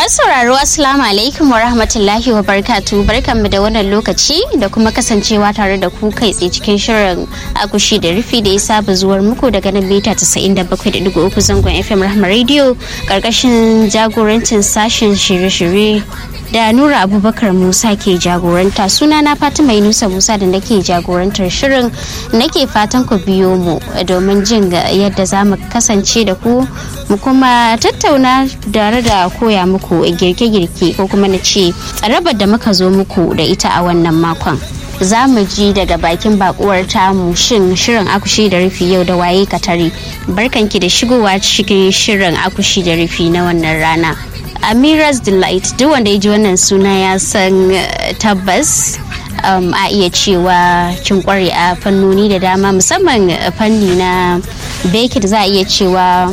Masu sauraro Assalamu alaikum wa rahmatullahi wa barkatu barkanmu da wannan lokaci da kuma kasancewa tare da ku kai tsaye cikin shirin akushi da rufi da ya saba zuwar muku daga nan mita 97.3 zangon FM Rahma Radio karkashin jagorancin sashen shirye-shirye da Nura Abubakar Musa ke jagoranta suna na Fatima Yunusa Musa da nake jagorantar shirin nake fatan ku biyo mu domin jin yadda za mu kasance da ku mu kuma tattauna tare da koya muku girke-girke ko kuma na ce rabar da muka zo muku da ita a wannan makon. za mu ji daga bakin bakuwar tamu shin shirin akushi da rufi yau da waye katare barkanki da shigowa cikin shirin akushi da rufi na wannan rana Amira's Delight duk wanda ya ji wannan suna ya san tabbas um, a iya cewa kin kware a fannoni da dama musamman fanni na baking za a iya cewa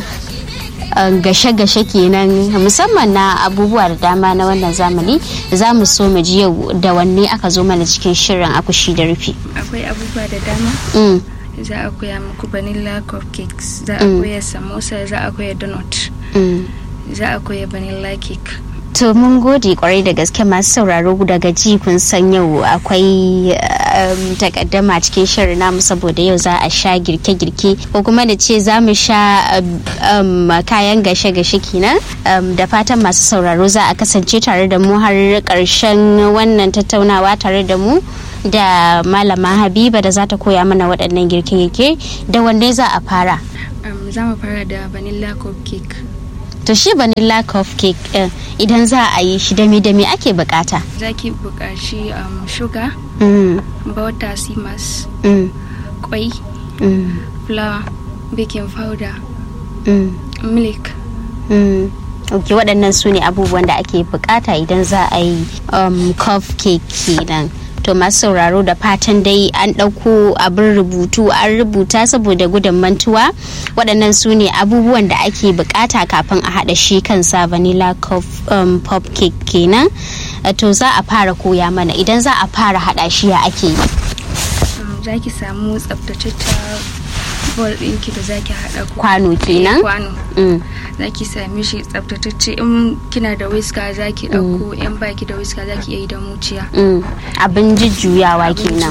gashe-gashe kenan musamman na abubuwa da dama na wannan zamani za mu so mu ji yau da wanne aka zo mana cikin shirin akushi da rufi akwai abubuwa da dama za a koya muku vanilla cupcakes za a koya samosa za a koya donut za a koya vanilla cake to mun gode kwarai da gaske masu sauraro daga ji kun san yau akwai takaddama cikin shirin namu saboda yau za a sha girke-girke ko kuma da ce za mu sha kayan gashe-gashe kenan da fatan masu sauraro za a kasance tare da mu har karshen wannan tattaunawa tare da mu da malama habiba da za ta koya mana waɗannan girke-girke da wanda za a fara za mu fara da vanilla cupcake to shi vanilla cupcake uh, idan za a yi shi dami dami ake bukata za ki bukaci um, sugar mm. butter simas mm. kwai mm. flour baking powder mm. milk mm. ok waɗannan su ne abubuwan da ake bukata idan za a yi um, cupcake kenan to masu sauraro da fatan dai an ɗauko abin rubutu an rubuta saboda gudun mantuwa waɗannan su ne abubuwan da ake bukata kafin a haɗa shi kansa vanilla um, pop cake kenan to za a fara koya mana idan za a fara haɗa shi ya ake yi za ki samu tsaftataccen bol ɗinki da zaki haɗa kwano kenan kwano zaki sami shi tsaftatacce in kina da wiska zaki ɗauko in baki da wiska zaki iya yi da muciya abin jujjuyawa kenan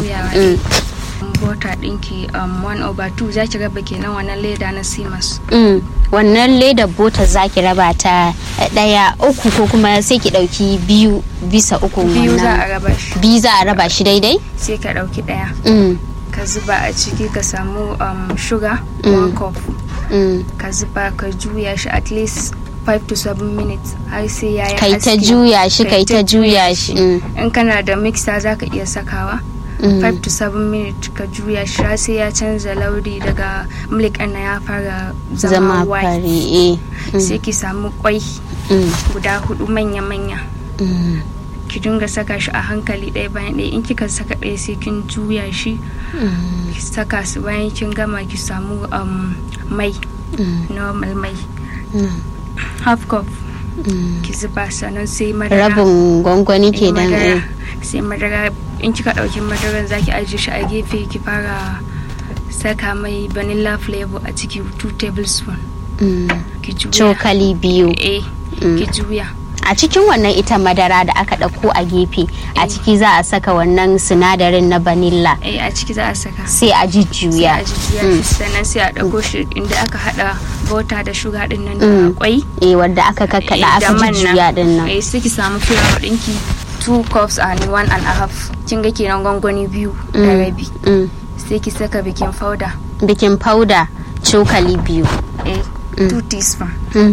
bota ɗinki um, one over two zaki raba kenan wannan leda na simas wannan leda bota zaki raba ta ɗaya uku ko kuma sai ki ɗauki biyu bisa uku biyu za a raba shi biyu za a raba shi daidai sai ka ɗauki ɗaya ka zuba a ciki ka samu um, sugar mm. one cup mm. ka zuba ka juya shi at least 5 to 7 minutes har sai ya yi kai ta juya shi kai ta juya shi in kana da mixer za ka iya sakawa 5 to 7 minutes ka juya shi har sai ya canza lauri daga milk ɗin ya fara zama white sai ki samu kwai guda hudu manya-manya ki dinga saka shi a hankali ɗaya bayan ɗaya in kika saka ɗaya sai kin juya shi ki saka su bayan kin gama ki samu mai normal mai half cup ki zuba sannan sai madara rabin gwangwani ke dan sai madara in kika ɗauki madaran zaki ajiye shi a gefe ki fara saka mai vanilla flavor a ciki 2 tablespoon ki juya cokali biyu eh ki juya a cikin wannan ita madara da aka ɗauko a gefe a ciki za a saka wannan sinadarin na vanilla eh a ciki za a saka sai a jujjuya sai a jujjuya sannan sai a ɗauko shi inda aka hada bota da shuga din nan da kwai eh wanda aka kakkada aka jujjuya din nan eh sai ki samu flour ɗinki 2 cups and one and a half kin ga kenan gwangwani biyu da rabi sai ki saka baking powder baking powder cokali biyu eh 2 teaspoon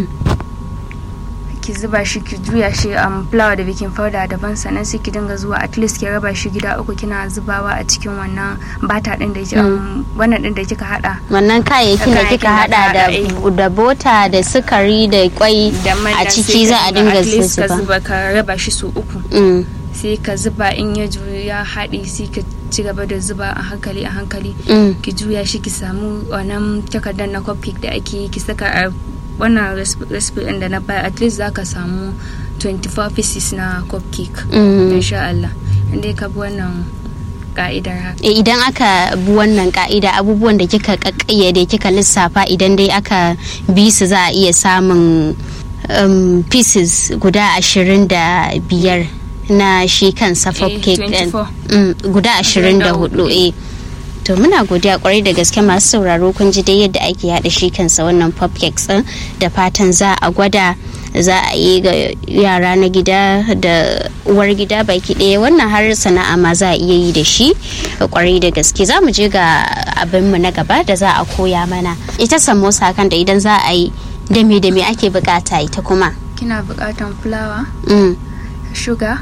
ki zuba shi ki juya shi um, flour da baking powder daban sannan sai ki dinga zuwa at least ki raba shi gida uku kina zubawa a cikin wannan bata din da um, wannan din da kika hada wannan kayayyakin da kika hada da da bota da sukari da kwai a ciki za a dinga zuba ka raba shi su uku sai ka zuba in ya juya haɗe sai ka ci gaba da zuba a hankali a hankali ki juya shi ki samu wannan takardar na cupcake da ake ki saka a wannan recipe ɗin da na bayar at least za ka samu 24 pieces na cupcake insha Allah inda ka bi wannan ka'idar haka idan aka bi wannan ka'ida abubuwan da kika kakkayyade kika lissafa idan dai aka bi su za a iya samun um, pieces guda ashirin da biyar na shi kansa pop Eh, cake din 24. Mm, guda ashirin da hudu eh to muna godiya kwarai da gaske masu sauraro kun ji dai yadda ake hada shi kansa wannan pop cakes din da fatan za a gwada za a yi ga yara na gida da uwar gida baki ɗaya wannan har sana'a ma za a iya yi da shi kwarai da gaske za mu je ga abinmu na gaba da za a koya mana ita samosa kan da idan za a yi da me da me ake bukata ita kuma kina buƙatan fulawa Mm, sugar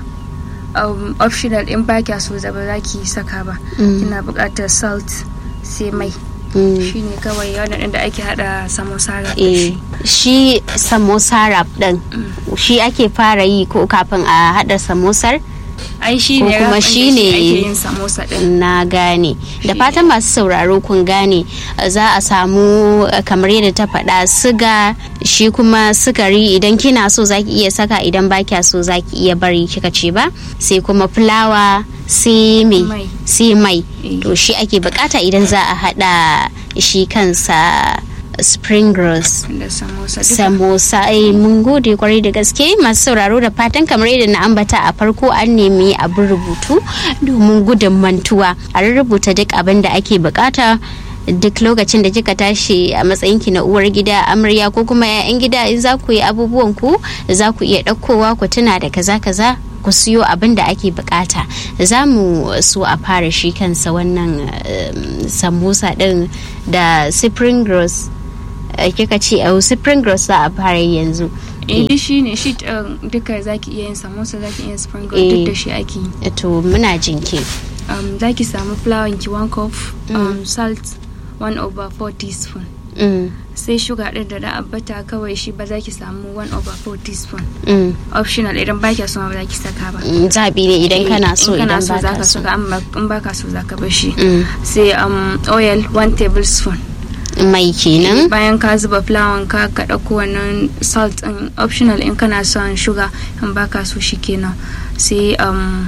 um, optional in ba kya so ba za ki saka ba Mm. kina buƙatar salt sai mai mm. shine kawai wannan da ake hada samosa da eh shi shi samosa wrap din shi ake fara yi ko kafin a hada samosar ai shi ko ne kuma wrap ɗin da shi ne- ake yin samosa din na gane da Shi fatan masu sauraro kun gane za a samu eh, kamar yadda ta faɗa siga shi kuma sukari idan kina so zaki iya saka idan ba kya so zaki iya bari kika ce ba sai kuma fulawa sai me Mai. sai mai Eh. to shi ake bukata idan za a hada shi kansa spring rolls da samosa duka samosa ai mun gode kwarai da gaske masu sauraro da fatan kamar yadda na ambata a farko an nemi abin rubutu domin gudun mantuwa a rubuta duk abin da ake bukata duk lokacin da kika tashi a matsayinki na uwar gida amarya ko kuma 'ya'yan gida in za ku yi abubuwan ku za ku iya ɗaukowa ku tuna da kaza kaza ku siyo abin da ake bukata za mu so a fara shi kansa wannan um, samosa din da spring rolls eh, kika ce a spring rolls za a fara yi yanzu eh duk shi ne shi um, duka zaki iya yin samosa zaki iya yin spring roll Eh. duk da shi ake yi Eh, to muna jinki um, zaki samu flour ki one cup um, salt 1 over 4 teaspoon mm, sai sugar din da da ambata kawai shi ba za ki samu 1 over 4 teaspoon mm, optional idan ba kya so ma ba za ki saka ba mm, zaɓi ne idan kana so in idan kana so ba za ka ka so saka amma in ba ka so za ka bar shi Mm, sai um, oil 1 tablespoon mai kenan bayan ka zuba fulawan ka ka ɗauko wannan salt in optional in kana son sugar in ba ka so shi kenan sai um,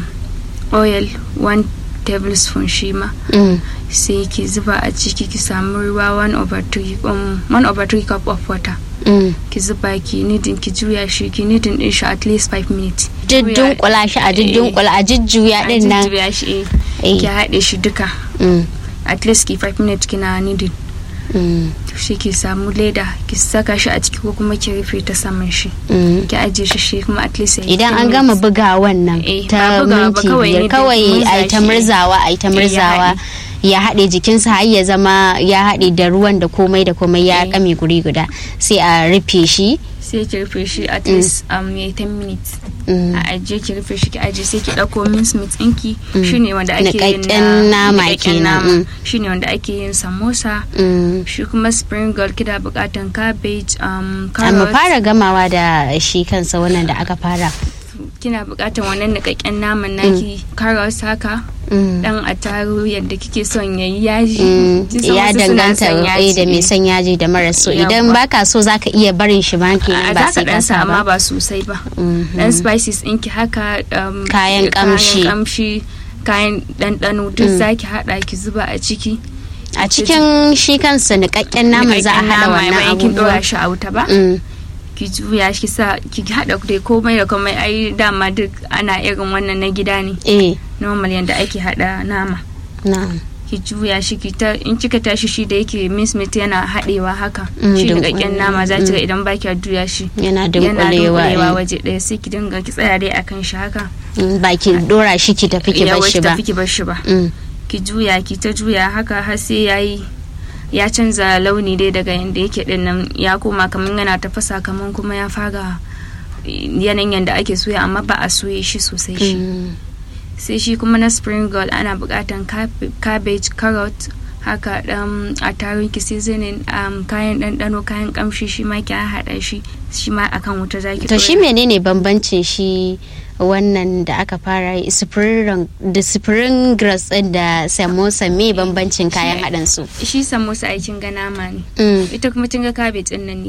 oil 1 tablespoon shi ma Mm, sai ki zuba a ciki ki samu ruwa 1 over 3 um, 1 over 3 cup of water mm. ki zuba ki nidin ki juya shi ki nidin din shi at least 5 minutes Duddunkula shi a duddunkula a jujjuya din nan juya shi eh. Eh. ki haɗe shi duka Mm, at least ki 5 minutes kina nidin mm, shi ki samu leda ki saka shi a ciki ko kuma ki rufe ta saman shi mm. ki ajiye shi shi kuma at least ya yi idan 10 an gama minutes. buga wannan Eh, ta ba bugawa ba, minti kawai biyar ne da kawai murza a yi ta shi. murzawa a yi ta Eh, ya murzawa ya haɗe jikinsa har ya zama ya haɗe da ruwan da komai da komai ya Eh. kame guri guda sai a rufe shi sai ki rufe shi at least um, ya yi 10 minutes Mm. a ajiye ki rufe shi ki ajiye sai ki ɗauko mince meat ɗinki shine wanda ake yin Niƙaƙƙen nama niƙaƙƙen kenan, nama. mm. shine wanda ake yin samosa Mm. shi kuma spring roll kina buƙatan cabbage um, a mu carrot fara gamawa da shi kansa wannan da aka fara kina buƙatan wannan niƙaƙƙen naman naki carrots haka Mm. dan attarugu yadda kike son yayi yaji Mm, Kin san ya wasu suna danganta son eh, yaji, da mai eh. son yaji da mara so Yawwa. idan baka so zaka iya barin shi ba kenan a ba za ka sai ka dan sa sa amma ba ba sosai ba Mhm. dan spices ɗinki haka um, Kayan ƙamshi. kayan kamshi kayan ɗanɗano duk zaki haɗa ki zuba a ciki a cikin shi kansa niƙaƙƙen naman za a Niƙaƙƙen haɗa nama, wannan bayan kin abubuwan ɗora shi a wuta ba Mm, ki juya ki sa ki haɗa dai komai da komai ai dama duk ana irin wannan na gida ne eh normal yadda ake haɗa nama na'am ki juya shi ki ta in kika tashi shi da yake miss meat yana haɗewa haka Mm, shi dunkule. niƙaƙƙen nama za ki ga idan ba ki juya shi yana yana dunkulewa dunkulewa eh. waje ɗaya sai ki dinga ki tsaya dai akan shi haka Mm, ba ki dora shi ki tafi ki ya bar shi wuce ba tafi ki bar shi ba Mm, ki juya ki ta juya haka har sai yayi ya canza launi dai daga yanda yake din nan ya koma kamar yana tafasa kamar kuma ya fara yanayin yanda ake soya amma ba a soye shi sosai shi mm, sai shi kuma na spring roll ana buƙatan cab- cabbage carrot haka dan a tarin ki seasoning um, kayan ɗanɗano kayan ƙamshi shi ma ki haɗa shi shi ma akan wuta zaki to shi ɗora. menene bambancin shi wannan da aka fara yi spring da spring grass din da samosa me bambancin kayan haɗin su shi samosa aikin ga nama ne Mm, ita kuma kin ga cabbage ɗin nan ne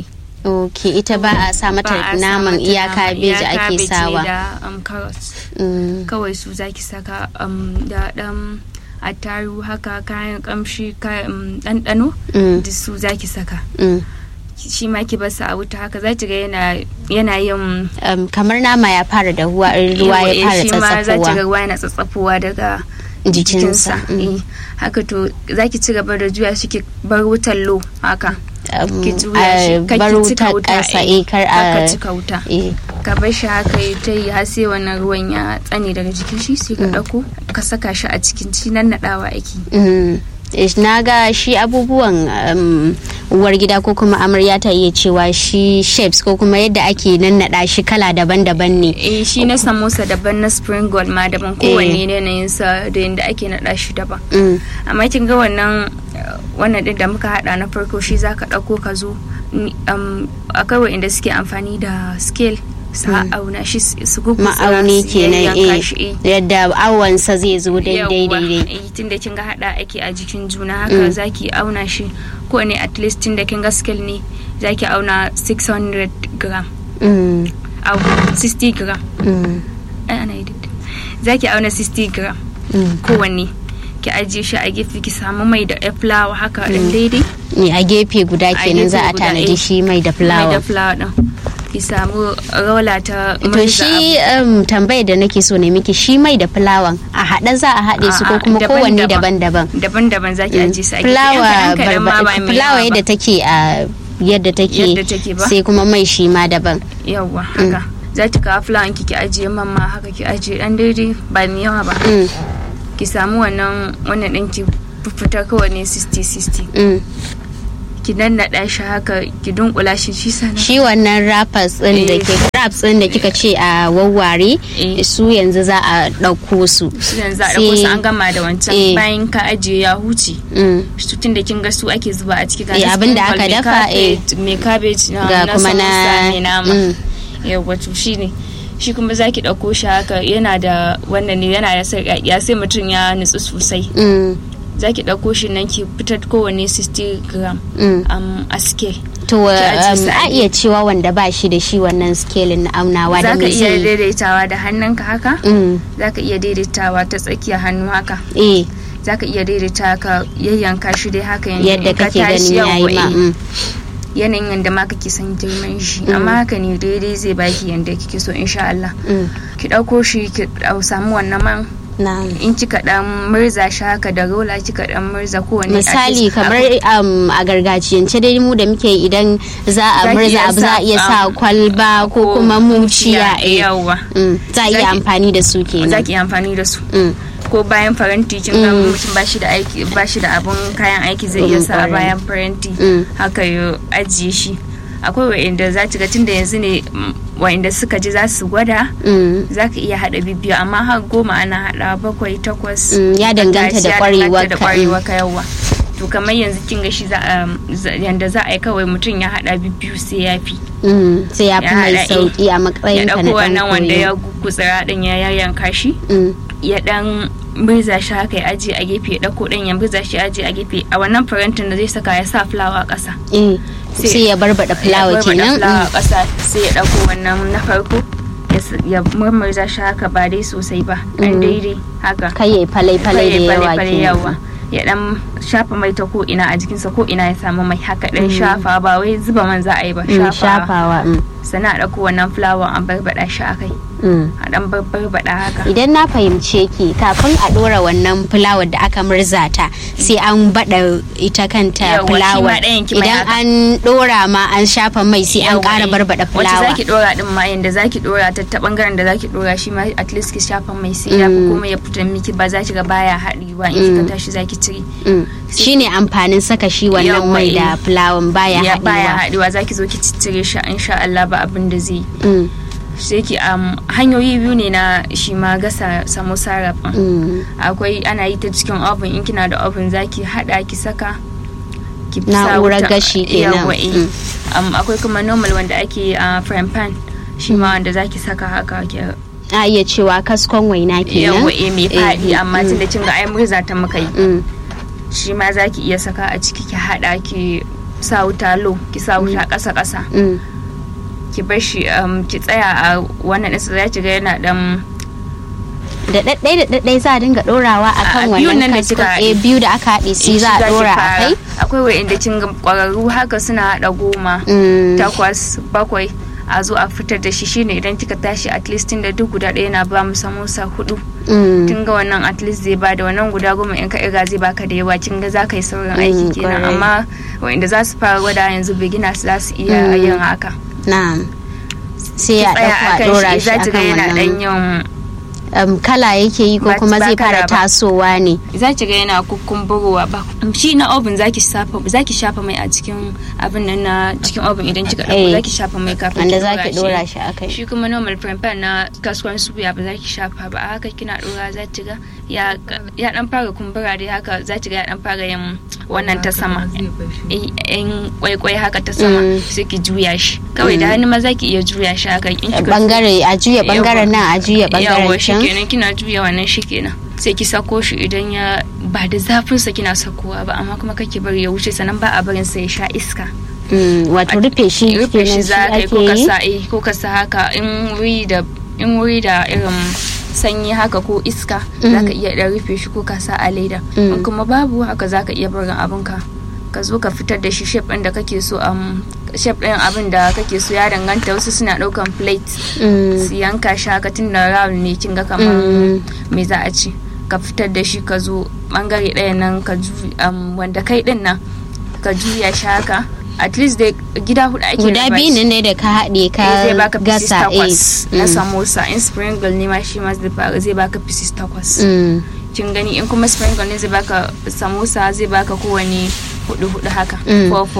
ok ita ba a sa mata Ba a sa naman mata iya nama, kabeji iya ake cabbage ne sawa da um, carrots Mm, kawai su zaki saka um, da dan attaru haka kayan kamshi kayan um, ɗanɗano mm, da su zaki saka mm. shi ma ki basa a wuta haka za ki ga yana yana yin um, kamar nama ya fara da ruwa ruwa ya fara shi ma za ki ga tsatsafowa ruwa yana tsatsafowa daga jikinsa Mm. Eh, haka to za ki ci gaba da juya shi ki bar wutar low haka Um, ki juya shi a kar bar ki cika wutar wuta ƙasa eh, eh, kar kar ka a cika wuta eh, ka bar shi haka ya ta yi har sai wannan ruwan ya tsane daga jikin shi sai ka ɗauko ka saka shi a cikin shi nan naɗawa ake mm. Eh, na ga shi abubuwan um, uwar gida ko kuma amarya ta iya cewa shi shapes ko kuma yadda ake nannaɗa shi kala daban-daban ne eh shi na samosa daban na spring roll ma daban kowanne ne yanayin sa da yadda ake naɗa shi daban Mm. amma kin ga wannan uh, wannan din da muka hada na farko shi zaka ɗauko ka zo ni- um, akwai wa'inda suke amfani da scale su auna shi su su gugutsura ma'auni su kenan yayyanka eh shi, eh. yadda awansa zai zo daidai Yawwa, daidai eh, tunda kin ga hada ake a jikin juna haka zaki auna shi ko ne at least tunda kin ga scale ne zaki auna 600 gram Mm, au 60 gram mm, ai ana yi daidai. zaki auna 60 gram mm. kowanne ki ajiye shi a gefe ki samu mai da ya fulawa haka din daidai Ne, a gefe guda kenan gefe za a guda, tanadi eh. shi mai da mai da fulawa fulawa din ki samu rola ta to murza shi um, tambayar da nake so ne miki shi mai da fulawan a haɗe za a haɗe su ko A'a, kuma kowanne daban-daban. daban-daban abu. daban-daban zaki ajiye su a gefe fulawa Yan kaɗan-kaɗan ma ba barba- mai fulawa yawa yadda ba. take a yadda take Yadda take ba. sai kuma mai shi ma daban yawwa haka za ki kawo fulawan ki ki ajiye man ma haka ki ajiye dan daidai ba mai yawa ba Mm, ki samu wannan wannan din ki fitar kowanne 60 60 mm. ki nannaɗa shi haka ki dunkula shi shi sana shi wannan rappers din da Eh. ke raps din da kika ce a wawware Eh. su yanzu za a ɗauko su shi yanzu a ɗauko su sai- an gama da wancan Eh. bayan ka ajiye ya huce Mm. tun da kin ga su ake zuba a ciki ga Eh, na abin da sprinkle, aka mai dafa, eh. cabbage- mai cabbage na ga na kuma na samosa, mai nama mm. yawwa to shi ne shi kuma za ki ɗauko shi haka yana da wannan ne yana da sarƙaƙiya sai mutum ya nutsu sosai Mm, za ki ɗauko shi nan ki fitar kowanne 60 gram mm. um, a scale to Ki ajiye um, su a a iya cewa wanda ba shi da shi wannan scaling na aunawa da za ka me iya zai daidaitawa da hannunka haka Mm, za ka iya daidaitawa ta tsakiyar hannu haka eh za ka iya daidaita ka yayyanka shi dai haka yanzu yadda in ka kake ganin tashi yayi yawwa, ma eh. mm. yanayin yadda ma kake son girman shi amma haka ne daidai zai baki yadda kike so insha Allah Mm. ki ɗauko shi ki ɗau- samu wannan man na in kika dan murza shi haka da rola kika dan murza kowane misali kamar um, a gargajiyance dai mu da muke yi idan za a Za ki murza iya abu za a sa, iya sa um, kwalba ko kuma muciya eh. yawa Mm, za a iya Za ki- amfani da su za kenan ki yi amfani da su Mm, ko bayan faranti kin ga mutum ba shi da aiki ba shi da abun kayan aiki zai iya Mm, sa a kwarai. bayan faranti Mm. haka ya ajiye shi akwai wa'inda za ki ga tunda yanzu ne mm, wa'inda suka ji za su gwada mm, za ka iya haɗa bibiyu amma har goma ana haɗa bakwai takwas Mm, ya danganta da Ya ƙwarewarka, danganta da ƙwarewa ka yawa to kamar yanzu kin ga shi za a za- yanda za a yi kawai mutum ya haɗa bibiyu sai ya fi mm, sai ya fi Ya mai haɗa, eh. sauki a ya matsayin ka ɗauko na wannan ɗan wanda ya koyo gutsira ɗin ya yayyanka shi Mm, ya dan murza shi haka ya ajiye a gefe ya dauko dan ya murza shi ya ajiye a gefe a wannan farantin da zai saka ya sa fulawa a ƙasa eh, Sai- sai ya barbada fulawa ya barbada kenan fulawa a Mm, ƙasa sai ya dauko wannan na farko ya s- ya murmurza shi haka ba dai sosai ba dan daidai haka kai ya falai-falai da yawa Fale-fale yawa. kenan ya dan shafa mai ta ko ina a jikinsa ko ina ya samu mai haka dan shafa ba wai zuba man za a yi ba Mm, shafa shafawa mm, sannan a dauko wannan fulawan a barbada shi a kai mm. a dan barbada haka idan na fahimce ki kafin a dora wannan fulawar da aka murza ta sai an bada ita kanta Yawwa, shi ma fulawar ɗayan ki mai idan haka. an dora ma an shafa mai sai an Yawwa, ƙara eh. barbada wacce fulawa zaki dora din ma yanda zaki dora ta ta bangaren da zaki dora shi ma at least ki shafa mai sai ya fi Mm. komai ya fita miki ba za ki ga baya haɗewa in kika tashi zaki cire Mm. shine amfanin saka shi wannan Yawwa, mai da eh. fulawan baya ya baya haɗewa haɗewa zaki zo ki ciccire shi insha Allah ba abin da zai yi. Mm, sai ki um, hanyoyi biyu ne na shi ma gasa samosa rafin mm. akwai ana yi ta cikin oven in kina da oven zaki hada ki saka ki sa Na'urar wuta- gashi kenan. Yawwa, eh. Mm. Um, akwai kuma normal wanda ake a frying pan shi ma wanda zaki saka haka ki a iya cewa kaskon waina kenan yawa eh mai faɗi Eh, amma mm, tun da kin ga ai murza ta muka yi mm, shi ma zaki iya saka a ciki ki hada ki sa wuta low ki sa wuta ƙasa ƙasa mm. ki bar shi um, ki tsaya a wannan ɗinsa za ki ga yana dan da ɗaɗɗai da ɗaɗɗai za a dinga ɗorawa a kan wannan kaskon eh biyu da aka haɗe su za a ɗora a kai akwai wa'inda kin ƙwararru haka suna haɗa goma takwas bakwai a zo a fitar da shi shine idan kika tashi at least tun da duk guda ɗaya na ba mu samosa hudu kin ga wannan at least zai ba da wannan guda goma in ka irga zai baka da yawa kin ga za ka yi saurin aiki kenan amma wa'inda za su fara gwada yanzu beginners za su iya yin haka na'am sai a ɗauka a ɗora shi akan wannan um, kala yake yi ko kuma zai fara tasowa ne za ki ga yana kukumburowa ba shi na oven zaki shafa zaki shafa mai a cikin abin nan na cikin oven idan kika dauko zaki shafa mai kafin wanda zaki dora shi akai shi kuma normal frying pan na kaskon suya ba zaki shafa ba a haka kina dora za ki ga ya ya dan fara kumbura dai haka za ki ga ya dan fara yin wannan ta sama in kwaikwai haka ta sama sai ki juya shi kawai da hannu ma zaki iya juya shi haka in kika bangare a juya bangaren nan a juya bangaren can kenan kina juya wannan shi kenan sai ki sako shi idan ya ba da zafin sa kina sakowa ba amma kuma kake bari ya wuce sannan ba a barin sa ya sha iska wato rufe shi rufe shi za ka yi ko ka sa ko ka sa haka in wuri da in wuri da irin sanyi haka ko iska za ka iya dan rufe shi ko ka sa a leda in kuma babu haka za ka iya barin abinka ka zo ka fitar da shi shape ɗin da kake so um, shape ɗin abin da kake so ya danganta wasu suna ɗaukan plate su yanka shi haka tun da round ne kin ga kamar me za a ci ka fitar da shi ka zo bangare ɗaya nan ka um, wanda kai ɗin nan ka juya shi haka at least dai gida hudu ake guda biyu ne ne da ka haɗe ka zai baka pieces gasa takwas na samosa in sprinkle ne ma shi ma zai baka pieces takwas kin gani in kuma sprinkle ne zai baka samosa zai baka kowane hudu hudu haka fofo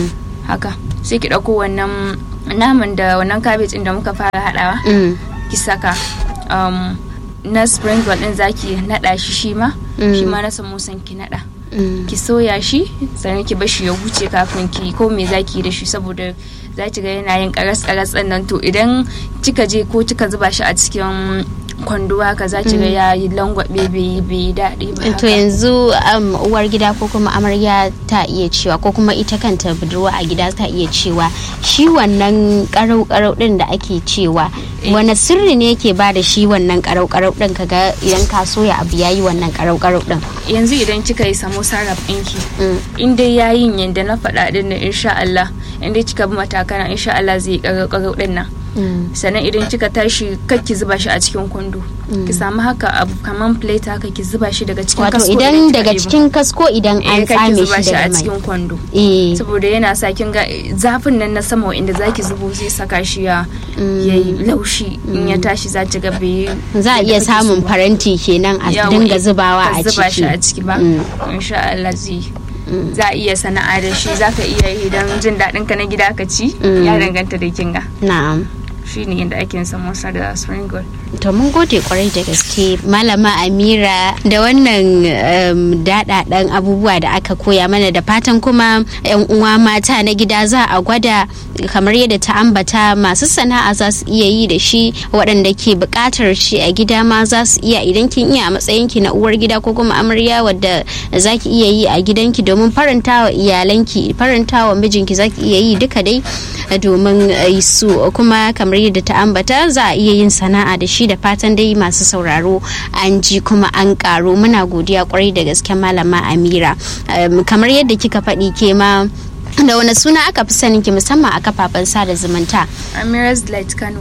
haka sai ki dauko wannan naman da wannan cabbage din da muka fara hadawa ki saka um, na sprinkle din zaki nada shi shi ma shi ma na samosan ki nada ki soya shi sannan ki bashi ya huce kafin ki ko me zaki da shi saboda za ki ga yana yin karas karas nan to idan kika je ko kika zuba shi a cikin kwando haka za ki ga ya yi langwabe bai yi daɗi ba to yanzu uwar gida ko kuma amarya ta iya cewa ko kuma ita kanta budurwa a gida ta iya cewa shi wannan karau karau din da ake cewa wani sirri ne yake ba da shi wannan karau karau din kaga idan ka soya abu yayi wannan karau karau din yanzu idan kika yi samosa rap ɗinki in dai yayin yanda na faɗa din nan insha Allah in dai kika bi matakana insha Allah zai karau karau din nan sannan idan kika tashi kar ki zuba shi a cikin kwando ki samu haka abu kaman plate haka ki zuba shi daga cikin wato idan daga cikin kasko idan an tsame shi daga mai a cikin kwando saboda yana sa kin ga zafin nan na sama inda zaki zubo zai saka shi ya yayi laushi in ya tashi za ki ga bai za a iya samun faranti kenan a dinga zubawa a ciki zuba shi a ciki ba insha Allah zai za a iya sana'a da shi za ka iya idan jin daɗin ka na gida ka ci ya danganta da kinga na'am shi ne yadda ake samosa da spring roll to mun gode kwarai da gaske malama amira da wannan daɗaɗɗen abubuwa da aka koya mana da fatan kuma yan uwa mata na gida za a gwada kamar yadda ta ambata masu sana'a za su iya yi da shi waɗanda ke buƙatar shi a gida ma za su iya idan kin iya a matsayin ki na uwar gida ko kuma amarya wadda za ki iya yi a gidanki domin faranta wa iyalanki faranta wa mijinki za ki iya yi duka dai domin su kuma kamar yadda ta ambata za a iya yin sana'a da shi da fatan dai masu sauraro an ji kuma an karo muna godiya kwarai da gaske malama amira kamar yadda kika faɗi ke ma da wani suna aka fi sanin ki musamman a kafafen sada zumunta amira's light kano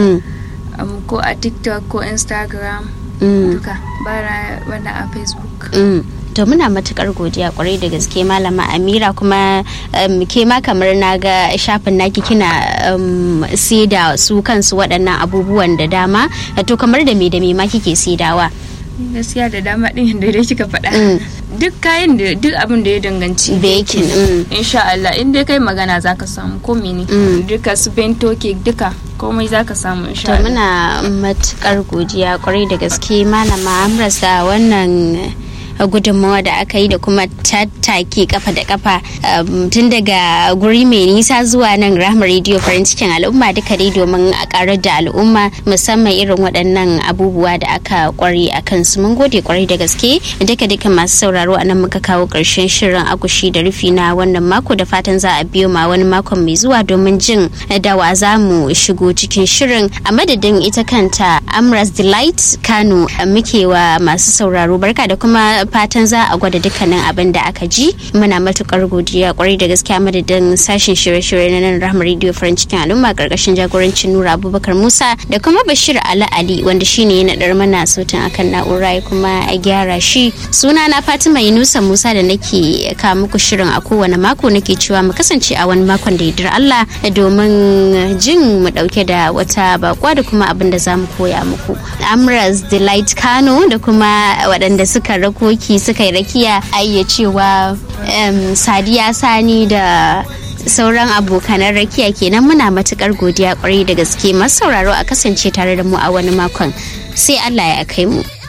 ko a tiktok ko instagram duka bara wanda a facebook to muna matukar godiya kwarai da gaske malama amira kuma ke ma kamar na ga shafin naki kina da su kansu waɗannan abubuwan da dama to kamar da me da me ma kike saidawa gaskiya da dama din da dai kika faɗa duk kayan da duk abin da ya danganci baking insha Allah in dai kai magana zaka samu ko mene duka su bento cake duka komai zaka samu insha Allah to muna matukar godiya kwarai da gaske malama Amrasa wannan gudunmawa da aka yi da kuma tattaki kafa da kafa tun daga guri mai nisa zuwa nan rahama rediyo farin cikin al'umma duka dai domin a karar da al'umma musamman irin waɗannan abubuwa da aka kware a kansu mun gode kwarai da gaske duka duka masu sauraro a nan muka kawo ƙarshen shirin akushi da rufi na wannan mako da fatan za a biyo ma wani makon mai zuwa domin jin da wa za mu shigo cikin shirin a madadin ita kanta amras delight kano muke wa masu sauraro barka da kuma fatan za a gwada dukkanin abin da aka ji muna matukar godiya kwarai da gaskiya madadin sashen shirye-shirye na nan rahama radio farin cikin al'umma karkashin jagorancin nura abubakar musa da kuma bashir ala ali wanda shine ya naɗar mana sautin akan na'ura ya kuma a gyara shi suna na fatima yunusa musa da nake ka muku shirin a kowane mako nake cewa mu kasance a wani makon da yardar allah domin jin mu dauke da wata bakwa da kuma abin da za mu koya muku amras delight kano da kuma waɗanda suka rakoki suka yi rakiya ayya cewa sadiya sani da sauran abokanan rakiya kenan muna matukar godiya kwarai da gaske masu sauraro a kasance tare da mu a wani makon sai allah ya kai mu